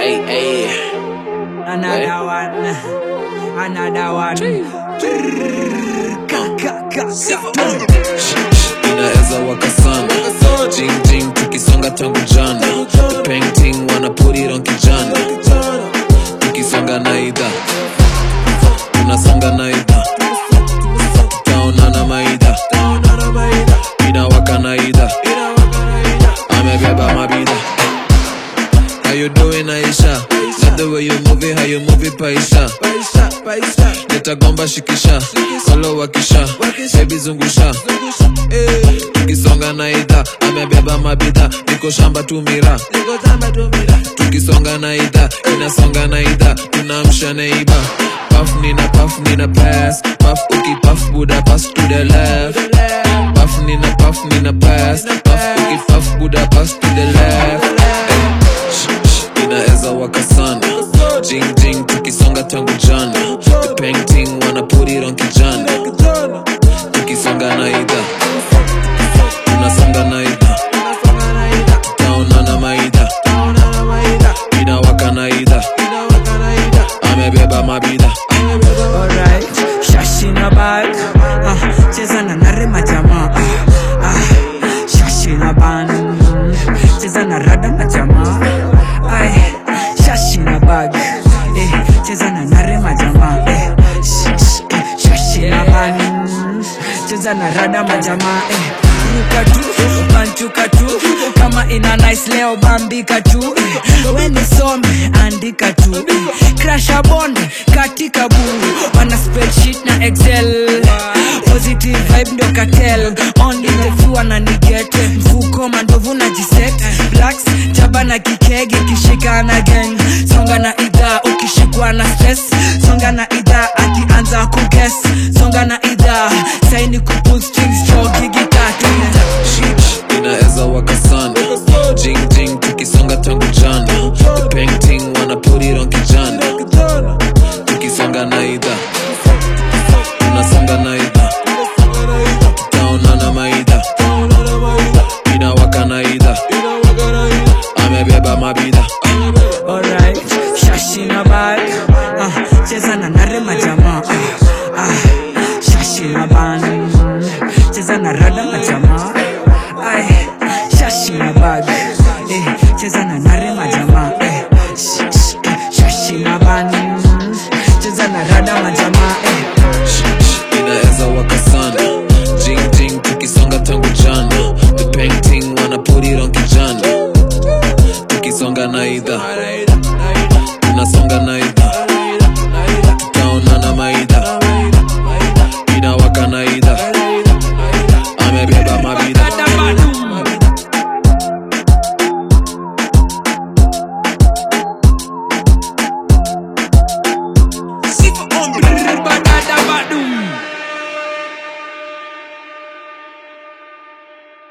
Hey, hey. Another one. Another one. Ka, ka, ka, ka. inaweza waka sana jing jing tukisonga tangu jana the painting wanna put it on kijana tukisonga na idha tunasonga na idha taonana maidha inawaka na idha amebeba mabidha How you doing Aisha? Love the way you move it, how you move it paisha Nitagomba shikisha, solo wakisha, baby zungusha Eh, Tukisonga na idha, amebeba mabidha, niko shamba tumira Tukisonga na idha, inasonga na idha, tunamsha neiba Puff nina puff nina pass, puff uki puff buda pass to the left Puff nina puff nina pass, puff uki puff buda pass to the left Eh, shh, shh, inaweza waka sana jing jing tukisonga tangu jana the painting wanna put it on kijana tukisonga na idha tunasonga na idha taonana maidha inawaka na idha amebeba mabidha Alright, shashi na bag ah, cheza na nare majamaa ah, ah, shashi na ban cheza na rada majamaa Ay, shashi na bag eh, cheza na nare majamaa eh, sh- sh- eh, shashi na ban cheza na rada majamaa eh, ruka tu banchuka tu kama ina nice leo bambika tu eh, we nisome andika tu eh, crasha bonde katika buu wana spreadsheet na excel positive vibe ndio cartel only the few wananigete mfuko mandovu na jiset blacks chaba na kikege kishika na gang songa na idhaa ukishikwa na stress songa na idhaa akianza kuges songa na idhaa saini kupull strings chogigi tatu inaweza waka sana jing jing tukisonga tangu jana the painting wanna put it on kijana tukisonga na idha tunasonga na idha taonana maidha inawaka na idha amebeba mabidha Alright, shashi na bag ah, cheza na nare majamaa ah, ah, shashi na ban cheza na rada majamaa ay, shashi na bag eh, cheza na nare majamaa eh, sh- sh- eh, shashi na ban cheza na rada majamaa eh. Shh, shh, inaweza waka sana jing jing tukisonga tangu jana the painting wanna put it on kijana tukisonga na idha tunasonga na idha